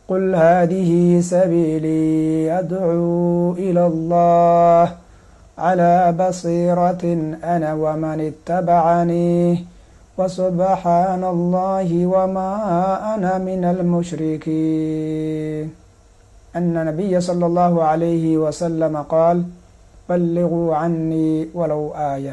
قل هذه سبيلي أدعو إلى الله على بصيرة أنا ومن اتبعني وسبحان الله وما أنا من المشركين أن النبي صلى الله عليه وسلم قال بلغوا عني ولو آية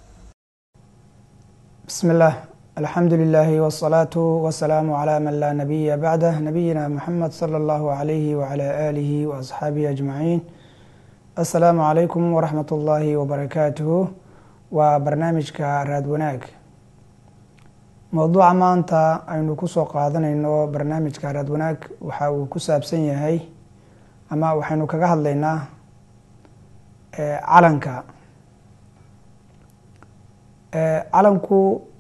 بسم الله الحمد لله والصلاة والسلام على من لا نبي بعده نبينا محمد صلى الله عليه وعلى آله وأصحابه أجمعين السلام عليكم ورحمة الله وبركاته وبرنامجك raad wanaag mowduuca maanta aynu kusoo qaadanayno barnaamijka raad wanaag waxa uu ku saabsan yahay ama waxaynu kaga hadlaynaa calanka calanku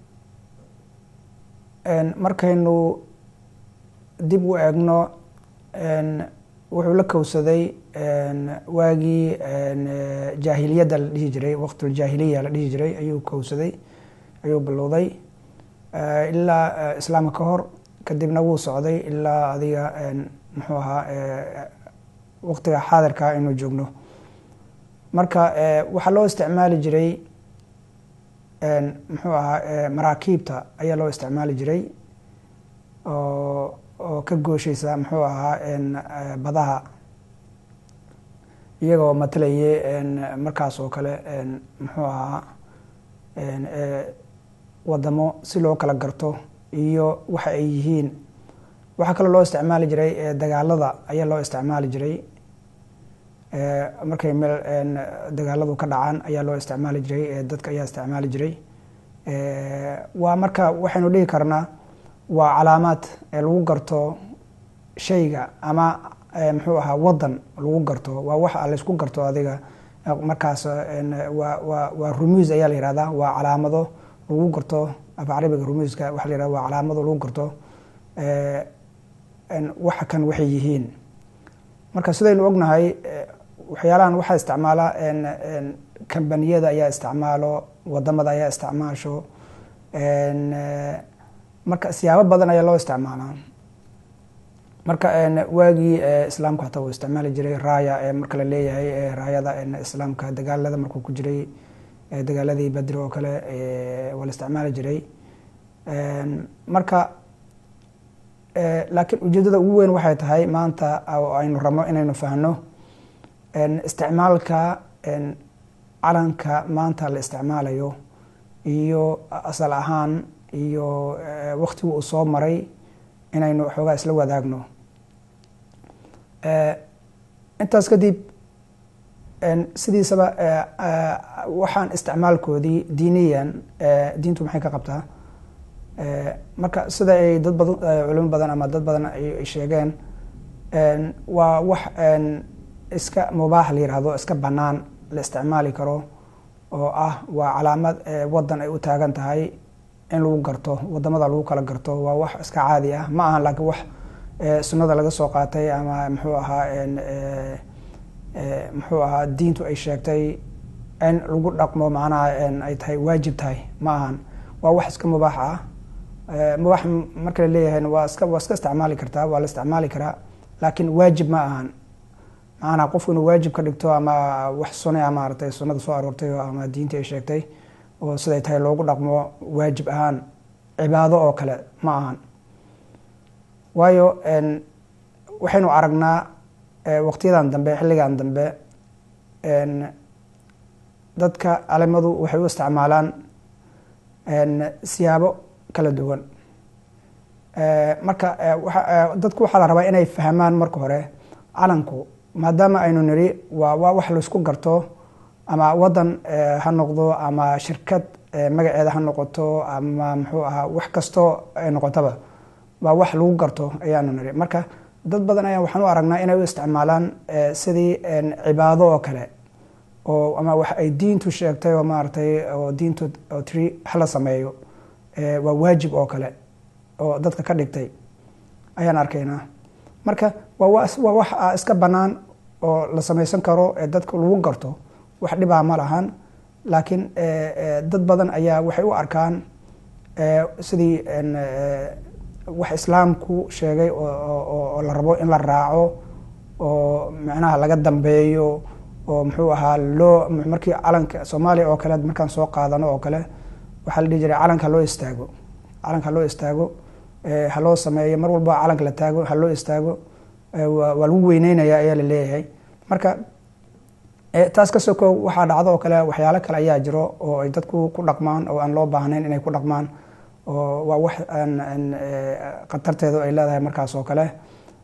markaynu dib u eegno wuxuu la kowsaday waagii jaahiliyadda la dhihi jiray waqtuljaahiliya la dhihi jiray ayuu kowsaday ayuu bilowday ilaa islaamka ka hor kadibna wuu socday ilaa adiga muxuu ahaa waqtiga xaadirka aynu joogno marka waxaa loo isticmaali jiray muxuu ahaa maraakiibta ayaa loo isticmaali jiray oo oo ka goosheysa muxuu ahaa badaha iyagoo matalaye markaas oo kale muxuu ahaa wadamo si loo kala garto iyo waxa ay yihiin waxaa kaloo loo isticmaali jiray dagaalada ayaa loo isticmaali jiray markay meel dagaaladu ka dhacaan ayaa loo isticmaali jiray dadka ayaa isticmaali jiray waa marka waxaynu dhihi karnaa waa calaamaad lagu garto shayga ama muxuu ahaa wadan lagu garto waa wax laysku garto adiga markaas waa waa waa rumuus ayaa la yihahdaa waa calaamado lagu garto af carabiga rumuuska waxa la yihahda waa calaamado lagu garto waxa kan waxay yihiin marka sidaynu ognahay waxyaalahan waxaa isticmaala kambaniyada ayaa isticmaalo wadamada ayaa isticmaasho marka siyaabo badan ayaa loo isticmaalaa marka waagii islaamku hataa uu isticmaali jiray raaya marka la leeyahay raayada islaamka dagaalada markuu ku jiray dagaaladii badri oo kale waa la isticmaali jiray marka laakiin ujeedada ugu weyn waxay tahay maanta oo aynu rabno inaynu fahno isticmaalka calanka maanta la isticmaalayo iyo asal ahaan iyo waktigii uu soo maray inaynu xoogaa isla wadaagno intaas kadib sidiisaba waxaan isticmaalkoodii diiniyan diintu maxay ka qabtaa marka sida ay dad badan culimo badan ama dad badan ay sheegeen waa wax iska mubaax la yihahdo iska banaan la isticmaali karo oo ah waa calaamad wadan ay u taagan tahay in lagu garto wadamada lagu kala garto waa wax iska caadi ah ma aha laakiin wax sunnada laga soo qaatay ama muxuu ahaa muxuu ahaa diintu ay sheegtay in lagu dhaqmo macnaha ay tahay waajib tahay ma ahan waa wax iska mubaax ah mubaax marka la leeyahayna waa iska waa iska isticmaali kartaa waa la isticmaali karaa laakiin waajib ma ahan macnaha qofku inuu waajib ka dhigto ama wax sunay maaratay sunnada soo aroortay ama diinta ay sheegtay oo siday tahay loogu dhaqmo waajib ahaan cibaado oo kale ma ahan waayo waxaynu aragnaa waqtiyadan dambe xilligan dambe dadka calimadu waxay u isticmaalaan siyaabo kala duwan marka dadku waxaa la rabaa inay fahmaan marka hore calanku maadaama aynu niri waa waa wax laysku garto ama wadan ha noqdo ama shirkad magaceeda ha noqoto ama muxuu ahaa wax kastoo ay noqotaba waa wax lagu garto ayaanu niri marka dad badan ayaa waxaan u aragnaa inay u isticmaalaan sidii cibaado oo kale oo ama wax ay diintu sheegtay oo maaratay oo diintu oo tiri hala sameeyo waa waajib oo kale oo dadka ka dhigtay ayaan arkaynaa marka waa waa wax iska bannaan oo la samaysan karo ee dadka lagu garto wax dhibaa ma lahan laakiin dad badan ayaa waxay u arkaan sidii wax islaamku sheegay oo la rabo in la raaco oo macnaha laga dambeeyo oo muxuu ahaa loo markii calanka soomaaliya oo kale markaan soo qaadano oo kale waxaa la dhihi jiray calanka haloo istaago calanka haloo istaago haloo sameeyo mar walba calanka la taago haloo istaago waa lagu weyneynaya ayaa la leeyahay marka taas ka soko waxaa dhacdo oo kale waxyaalo kale ayaa jiro oo ay dadku ku dhaqmaan oo aan loo baahnayn inay ku dhaqmaan oo waa wax khatarteedu ay leedahay markaas oo kale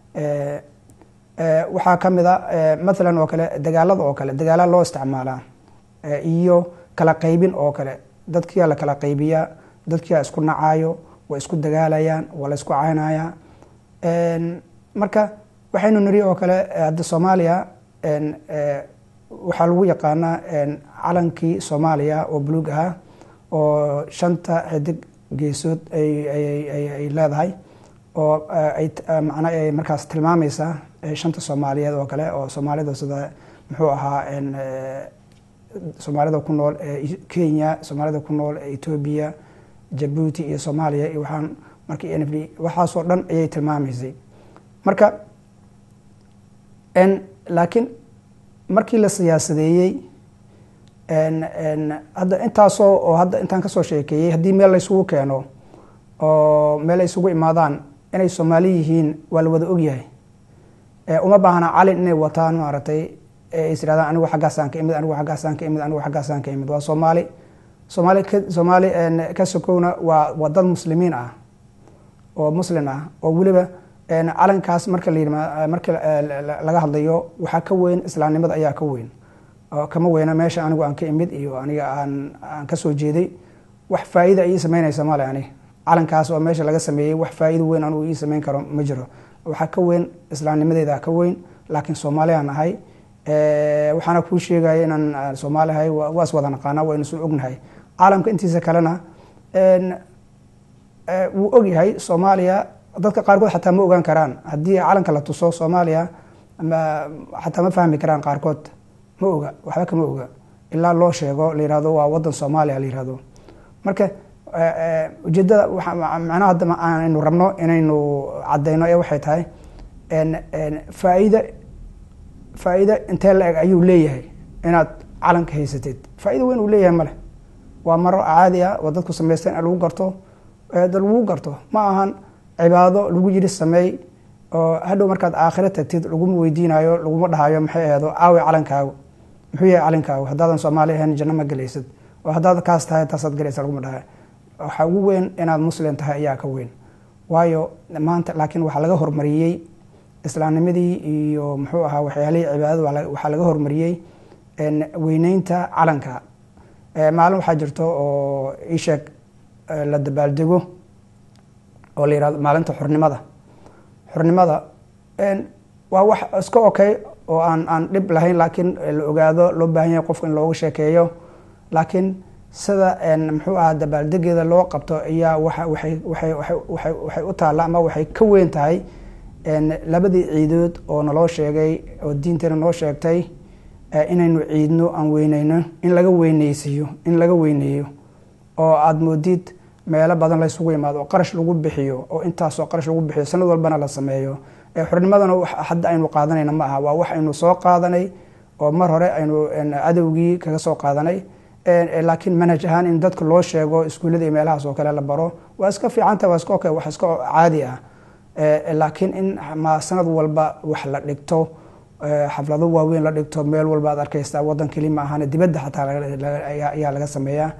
waxaa ka mid a mathalan oo kale dagaalada oo kale dagaala loo isticmaalaa iyo kala qaybin oo kale dadkiyaa la kala qaybiyaa dadkiyaa isku nacaayo way isku dagaalayaan waa la isku caynayaa marka waxaynu niri oo kale hadda soomaaliya waxaa lagu yaqaanaa calankii soomaaliya oo buluug ahaa oo shanta xidig geesood ay leedahay oo macna ay markaas tilmaamaysaa shanta soomaaliyeed oo kale oo soomaalida sida muxuu ahaa soomaalida ku nool kenya soomaalida ku nool etoobiya jabuuti iyo soomaaliya iyo waxaan markii n f d waxaasoo dhan ayay tilmaamaysay marka laakiin markii la siyaasadeeyey hadda intaasoo oo hadda intaan kasoo sheekeeyey haddii meel laysugu keeno oo meel ay isugu imaadaan inay soomaali yihiin waa la wada ogyahay uma baahna calin inay wataan maaragtay is irahdaan anigu xaggaasaan ka imid anigu xaggaasaan ka imid anigu xaggaasaan ka imid waa soomaali soomaali ka soomaali ka sokowna waa waa dad muslimiin ah oo muslin ah oo weliba calankaas marka la yidhma marka laga hadlayo waxaa ka weyn islaamnimada ayaa ka weyn kama weyna meesha anigu aan ka imid iyo aniga aan aan kasoo jeeday wax faa-ida ii sameynaysa male ani calankaas oo meesha laga sameeyey wax faa-ido weyn anigu ii sameyn karo ma jiro waxaa ka weyn islaamnimadeeda ka weyn laakiin soomaaliyaan ahay waxaana kuu sheegaya inaan soomaali ahay waas wada naqaana waynu soo ognahay caalamka intiisa kalena wuu ogyahay soomaaliya dadka qaarkood xataa ma ogaan karaan haddii calanka la tuso soomaaliya xataa ma fahmi karaan qaarkood ma oga waxba kama oga ilaa loo sheego la yihahdo waa wadan soomaaliya la yihahdo marka ujeedada macnaha hadda aynu rabno inaynu cadeyno ee waxay tahay faa-ida faa-ida intee la eg ayuu leeyahay inaad calanka haysatid faa-ida weyn uu leeyahay male waa maro caadi ah oo dadku samaysteen in lagu garto da lagu garto ma ahan cibaado lagu yiri sameey oo hadhow markaad aakhiro tagtid laguma weydiinayo laguma dhahayo maxay aheedo aawi calankaagu muxuu yahay calankaagu haddaadan soomaali ahayn janno ma gelaysid oo haddaad kaas tahay taasaad galaysa laguma dhahayo waxaa ugu weyn inaad muslim tahay ayaa ka weyn waayo maanta laakiin waxaa laga hormariyey islaamnimadii iyo muxuu ahaa waxyaalihii cibaadada waxaa laga hormariyey weyneynta calanka maalin waxaa jirto oo isheeg la dabaaldego oo la yihahdo maalinta xurnimada xurnimada waa wax iska okay oo aan aan dhib lahayn laakiin la ogaado loo baahan yahay qofka in looga sheekeeyo laakiin sida muxuu ahaa dabaaldegeeda loo qabto ayaa waa waay waay waay waxay u taalla ama waxay ka weyn tahay labadii ciidood oo naloo sheegay oo diinteena noo sheegtay inaynu ciidno aan weyneyno in laga weyneysiiyo in laga weyneeyo oo aada moodid meelo badan laysugu imaado oo qarash lagu bixiyo oo intaasoo qarash lagu bixiyo sanad walbana la sameeyo xurnimadana hadda aynu qaadanayna ma aha waa wax aynu soo qaadanay oo mar hore aynu cadowgii kaga soo qaadanay laakiin manhaj ahaan in dadka loo sheego iskuullada iyo meelahaas oo kale la baro waa iska fiicanta waa iska okay wax iska caadi ah laakiin in ma sanad walba wax la dhigto xaflado waaweyn la dhigto meel walba ad arkaysa wadan keli ma ahan dibadda xataa ayaa laga sameeyaa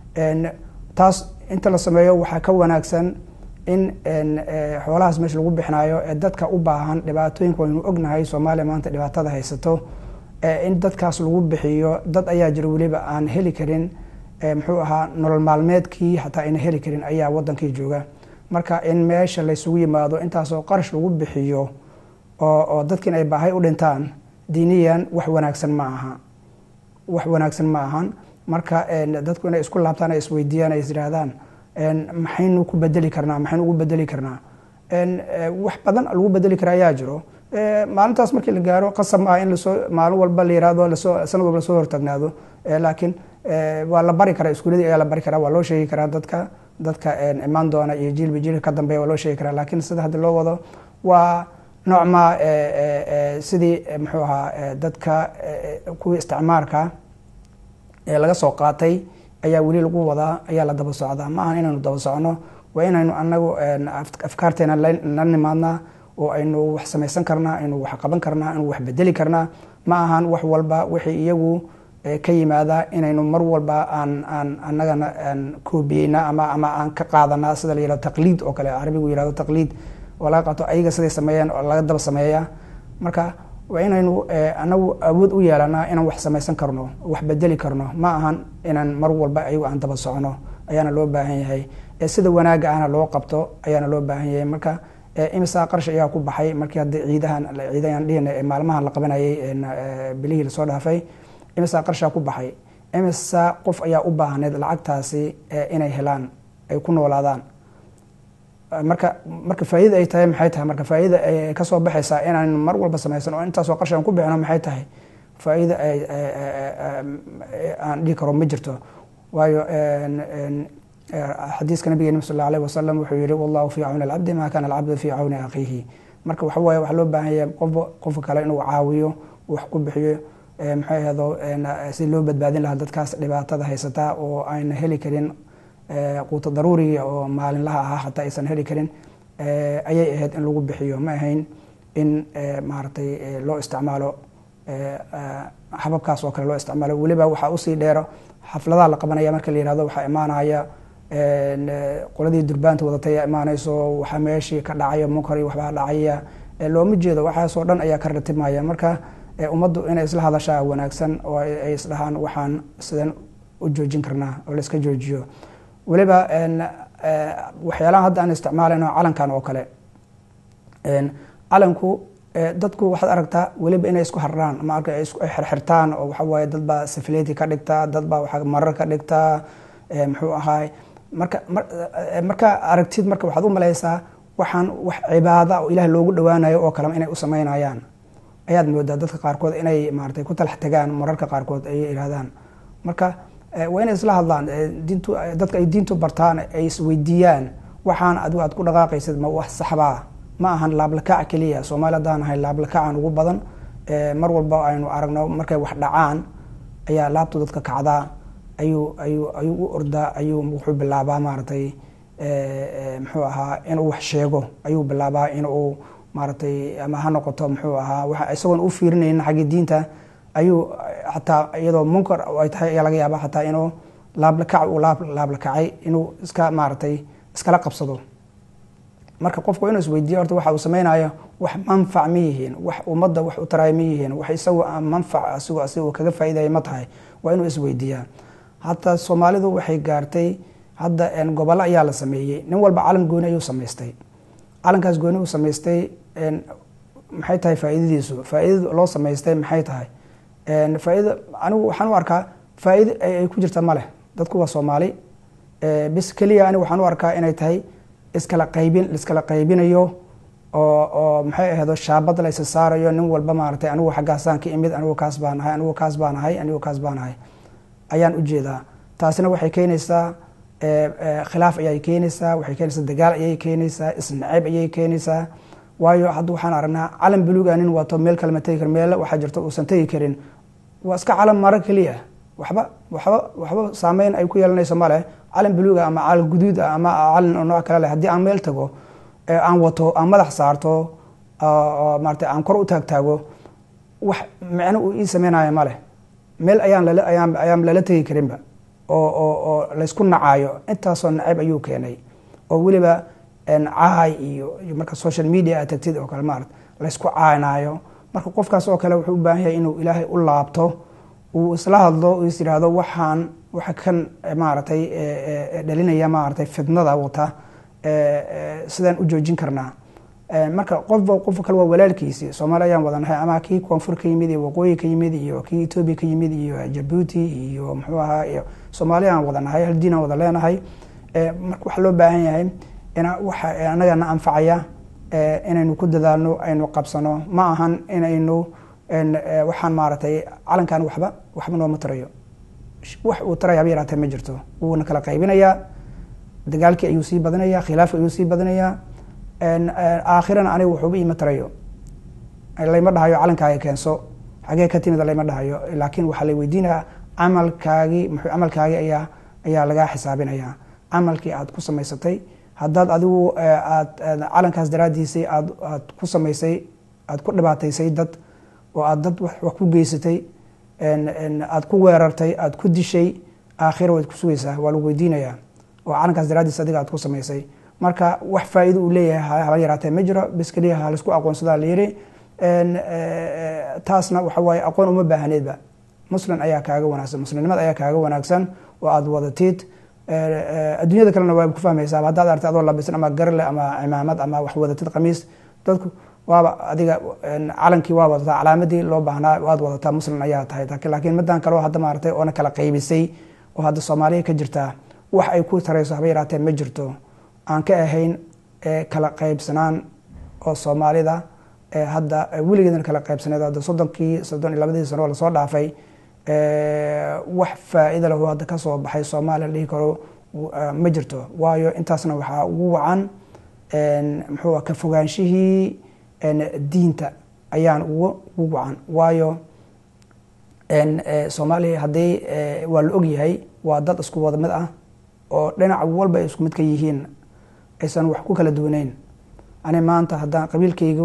taas inta la sameeyo waxaa ka wanaagsan in xoolahaas meesha lagu bixinayo ee dadka u baahan dhibaatooyinka waynu ognahay soomaaliya maanta dhibaatada haysato in dadkaas lagu bixiyo dad ayaa jira weliba aan heli karin muxuu ahaa nolol maalmeedkii xataa ayna heli karin ayaa wadankii jooga marka in meesha laysugu yimaado intaasoo qarash lagu bixiyo oo dadkiin ay baahay u dhintaan diiniyan wax wanaagsan ma aha wax wanaagsan ma ahan marka dadku inay isku laabtaan ay isweydiiyaan ay is yihaahdaan maxaynu ku bedeli karnaa maxaynu ugu bedeli karnaa wax badan lagu bedeli kara ayaa jiro maalintaas markii la gaaro qasab maaha in lasoo maalin walba la yirahdo lasoo sanad walba lasoo hortaagnaado laakiin waa la bari karaa iskuuladii ayaa la bari karaa waa loo sheegi karaa dadka dadka imaan doona iyo jiilba jiilka ka dambeeya waa loo sheegi karaa laakiin sida hadda loo wado waa noocma sidii muxuu ahaa dadka kuwii isticmaarka ee laga soo qaatay ayaa weli lagu wadaa ayaa la daba socdaa ma ahan inaynu daba socno waa inaynu anagu afkaarteena la nimaadnaa oo aynu wax samaysan karnaa aynu wax qaban karnaa aynu wax bedeli karnaa ma ahan wax walba wixii iyagu ka yimaada inaynu mar walba aan aan anagana aan koobiyeyna ama ama aan ka qaadanaa sida la yihahdo taqliid oo kale carabigu yihahdo taqliid oo laga qaato ayaga siday sameeyeen oo laga daba sameeya marka waa inaynu anagu awood u yeelanaa inaan wax samaysan karno wax bedeli karno ma ahan inaan mar walba ayagu aan daba socno ayaana loo baahan yahay sida wanaaga ahna loo qabto ayaana loo baahan yahay marka imisa qarash ayaa ku baxay markii hadda ciidahan ciidahan dhihin maalmahan la qabanayay bilihii lasoo dhaafay imisa qarashaa ku baxay imisa qof ayaa u baahneyd lacagtaasi inay helaan ay ku noolaadaan marka marka faaidada ay tahay maxay tahay marka faaida ay kasoo baxaysaa inaan mar walba samaysan oo intaasoo qarash aan ku bixino maxay tahay faaida aan dhihi karo ma jirto waayo xadiiska nabigeena sal alه wasalam wuxuu yihi wallahu fi cawni alcabdi ma kana alcabdu fi cawni akhiihi marka waxa waye waxaa loo baahan yahay qof qofka kale inuu caawiyo wax ku bixiyo maxay ahdo si loo badbaadin lahaa dadkaas dhibaatada haysataa oo ayna heli karin quuto daruuriga oo maalinlaha ahaa hataa aysan heli karin ayay ahayd in lagu bixiyo ma ahayn in maaragtay loo isticmaalo hababkaas oo kale loo isticmaalo weliba waxaa usii dheero xafladaha la qabanaya marka la yihahdo waxaa imaanaya qoladii durbaanta wadatay ayaa imaanayso waxaa meeshii ka dhacaya munkar iyo waxbaa dhacaya looma jeedo waxaasoo dhan ayaa ka ratibmaya marka ummaddu inay isla hadashaa wanaagsan oo ay isdhahaan waxaan sidan u joojin karnaa oo la iska joojiyo weliba waxyaalaha hadda aan isticmaalayno calankan oo kale calanku dadku waxaad aragtaa weliba inay isku harraan ama arka ay xirxirtaan oo waxa waaye dad baa safileti ka dhigtaa dad baa waa marar ka dhigtaa muxuu ahaay marka marka aragtid marka waxaad u malaysaa waxaan wax cibaada oo ilaah loogu dhawaanayo oo kalema inay u sameynayaan ayaad moodaa dadka qaarkood inay maaratay ku talax tagaan mararka qaarkood ayay ihahdaan marka waa inay isla hadlaan diintu dadka ay diintu bartaan ay isweydiiyaan waxaan adigu aad ku dhaqaaqaysid ma wax saxbaa ma ahan laablakac keliya soomaali haddaan ahay laablakacan ugu badan mar walba aynu aragno markay wax dhacaan ayaa laabtu dadka kacdaa ayuu ayuu ayuu u ordaa ayuu wuxuu bilaabaa maaratay muxuu ahaa inuu wax sheego ayuu bilaabaa inuu maaratay ama ha noqoto muxuu ahaa wa isagoon u fiirinaynin xaggii diinta ayuu xataa iyadoo munkar ay tahay ayaa laga yaaba xataa inuu laablakac uu laab laablakacay inuu iska maaratay iskala qabsado marka qofku inuu isweydiiyo horta waxa uu sameynayo wax manfac ma yihiin wax ummadda wax u taraay ma yihiin wax isagu manfac asigu asigu kaga faaidaya ma tahay waa inuu isweydiiyaa hataa soomaalidu waxay gaartay hadda gobollo ayaa la sameeyey nin walba calan gooni ayuu samaystay calankaas gooni uu samaystay maxay tahay faaidadiisu faaidada loo samaystay maxay tahay faaida anigu waxaan u arkaa faaida ay ku jirta maleh dadku waa soomaali bis keliya anigu waxaan u arkaa inay tahay iskala qaybin laiskala qaybinayo oo oo maxay ahaydo shaabad la isa saarayo nin walba maaratay anigu xaggaasaan ka imid anigu kaas baan ahay anigu kaas baan ahay anigu kaas baan ahay ayaan ujeedaa taasina waxay keenaysaa khilaaf ayay keenaysaa waxay keenaysaa dagaal ayay keenaysaa isnaceyb ayay keenaysaa waayo hadda waxaan aragnaa calan buluuga nin wato meel kale ma tegi kar meel waxaa jirto uusan tegi karin waa iska calan maro keliya waxba waxba waxba saameyn ay ku yeelanayso male calan buluuga ama calan guduud ah ama calan nooc kale leh haddii aan meel tago aan wato aan madax saarto maarata aan kor u taagtaago wax micno uu ii sameynayo maleh meel ayaan lala ayaan ayaan lala tegi karinba oo oo oo laysku nacaayo intaasoo nacayb ayuu keenay oo weliba caay iyo marka social media aad tagtid oo kale maarata laysku caynaayo marka qofkaas oo kale wuxuu u baahan yahay inuu ilaahay u laabto uu isla hadlo uu is yidhaahdo waxaan waxa kan maaragtay dhalinaya maaragtay fidnada wata sidaan u joojin karnaa marka qofba qofka kale waa walaalkiisi soomaali ayaan wadanahay ama kii koonfur ka yimid iyo waqooyi ka yimid iyo kii etoobiya ka yimid iyo jabuuti iyo muxuu ahaa iyo soomaali aan wadanahay hal diin aan wada leenahay marka waxaa loo baahan yahay ina waxa anagana anfacaya inaynu ku dadaalno aynu qabsano ma ahan inaynu waxaan maaragtay calankan waxba waxba nooma tarayo wax uu taraya haba yaraatee ma jirto wuuna kala qaybinayaa dagaalkii ayuu sii badinayaa khilaafki ayuu sii badinayaa aakhirana aniga wuxuuba iima tarayo layma dhahayo calankaaga keenso xagee ka timid layma dhahayo laakiin waxaa la weydiinaya camalkaagii muxuu camalkaagii ayaa ayaa lagaa xisaabinaya camalkii aad ku samaysatay haddaad adigu aad calankaas daraadiisay aad aad ku samaysay aad ku dhibaataysay dad oo aad dad wax ku geysatay aad ku weerartay aad ku dishay aakhira waad ku sugaysaa waa lagu weydiinayaa oo calankaas daraadiis adiga aad ku samaysay marka wax faa'iido uu leeyahay hala yaraatee ma jiro bis keliya ha laisku aqoonsadaa la yiri taasna waxa waaye aqoon uma baahneedba muslim ayaa kaaga wanaagsan muslimnimada ayaa kaaga wanaagsan oo aada wadatid adduunyada kalena waa ku fahmaysaa haddaad artay adoo labisan ama garle ama cimaamad ama wax wadatid qamiis dadku waaba adiga calankii waa wadataa calaamadii loo baahnaa waad wadataa muslim ayaa tahay laakiin midan kaleo hadda maaragtay oona kala qaybisay oo hadda soomaaliya ka jirtaa wax ay ku tarayso haba yaraatee ma jirto aan ka ahayn kala qaybsanaan oo soomaalida hadda weligeedna kala qaybsaneed hadda soddonkii soddon iyo labadii sano oo lasoo dhaafay wax faa-ida lahu hadda kasoo baxay soomaaliya la dhihi karo ma jirto waayo intaasna waxaa ugu wacan muxuu ka fogaanshihii diinta ayaan ugu ugu wacan waayo soomaaliya haddii waa la ogyahay waa dad isku wada mid ah oo dhinac walba ay isku mid ka yihiin aysan wax ku kala duwaneyn ani maanta haddaan qabiilkaygu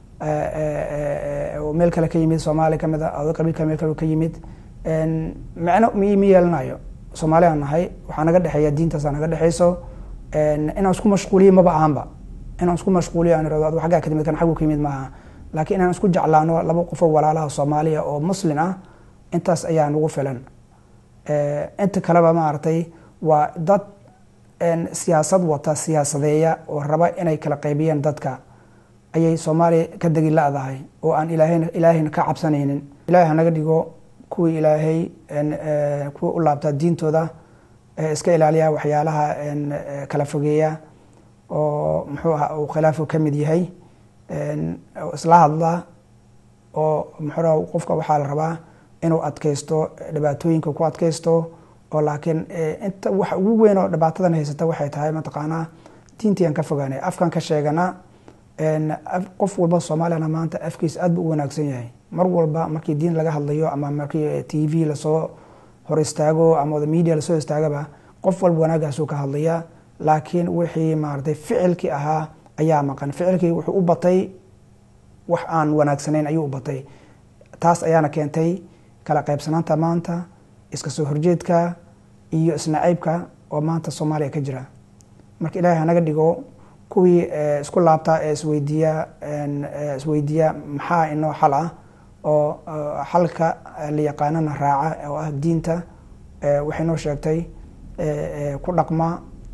meel kale ka yimid soomaaliya kamid a ado qabiilka meel kale ka yimid micno ma yeelanayo soomaaliyan nahay waxaa naga dhexeeya diintaasa naga dhexeyso inaan isku mashquuliyo maba ahanba inaan isku mashquuliyo aan irado adu aggaa ka timid kan xaggu ka yimid maaha laakiin inaan isku jeclaano laba qofoo walaalaha soomaaliya oo muslin ah intaas ayaa nagu filan inta kaleba maaragtay waa dad siyaasad wata siyaasadeeya oo raba inay kala qaybiyeen dadka ayay soomaaliya ka degi la-dahay oo aan ilaahayna ilaahayna ka cabsanaynin ilahay hanaga dhigo kuwii ilaahay kuwa u laabtaa diintooda iska ilaaliya waxyaalaha kala fogeeya oo muxuu aha uu khilaafu ka mid yahay isla hadla oo muxuu qofka waxaa la rabaa inuu adkaysto dhibaatooyinka ku adkaysto oo laakiin inta waxa ugu weyn oo dhibaatadan haysata waxay tahay mataqaanaa diintii aan ka fogaanay afkan ka sheegana qof walba soomaaliyana maanta afkiis aad bu u wanaagsan yahay mar walba markii diin laga hadlayo ama markii t v lasoo hor istaago ama wada media lasoo istaagaba qof walba wanaagaasuu ka hadlaya laakiin wixii maaratay ficilkii ahaa ayaa maqan ficilkii wuxuu u batay wax aan wanaagsanayn ayuu u batay taas ayaana keentay kala qaybsanaanta maanta iska soo horjeedka iyo isnacaybka oo maanta soomaaliya ka jira marka ilaahay hanaga dhigo kuwii isku laabtaa ee isweydiiya isweydiiya maxaa inoo xal ah oo xalka la yaqaanana raaca oo ah diinta waxay noo sheegtay ku dhaqma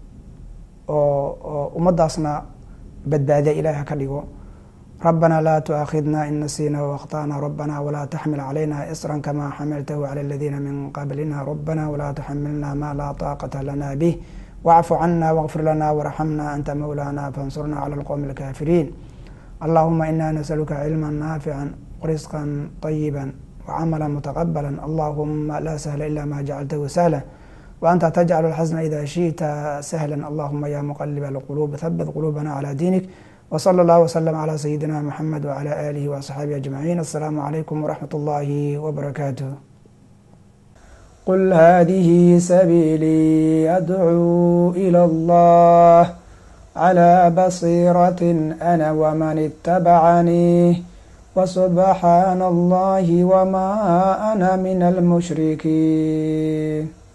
oo ummadaasna badbaadiya ilahay haka dhigo ربنا لا تؤاخذنا إن نسينا وأخطأنا ربنا ولا تحمل علينا إصرا كما حملته على الذين من قبلنا ربنا ولا تحملنا ما لا طاقة لنا به واعف عنا واغفر لنا وارحمنا أنت مولانا فانصرنا على القوم الكافرين اللهم إنا نسألك علما نافعا ورزقا طيبا وعملا متقبلا اللهم لا سهل إلا ما جعلته سهلا وأنت تجعل الحزن إذا شئت سهلا اللهم يا مقلب القلوب ثبت قلوبنا على دينك وصلى الله وسلم على سيدنا محمد وعلى آله وأصحابه أجمعين السلام عليكم ورحمة الله وبركاته قل هذه سبيلي أدعو إلى الله على بصيرة أنا ومن اتبعني وسبحان الله وما أنا من المشركين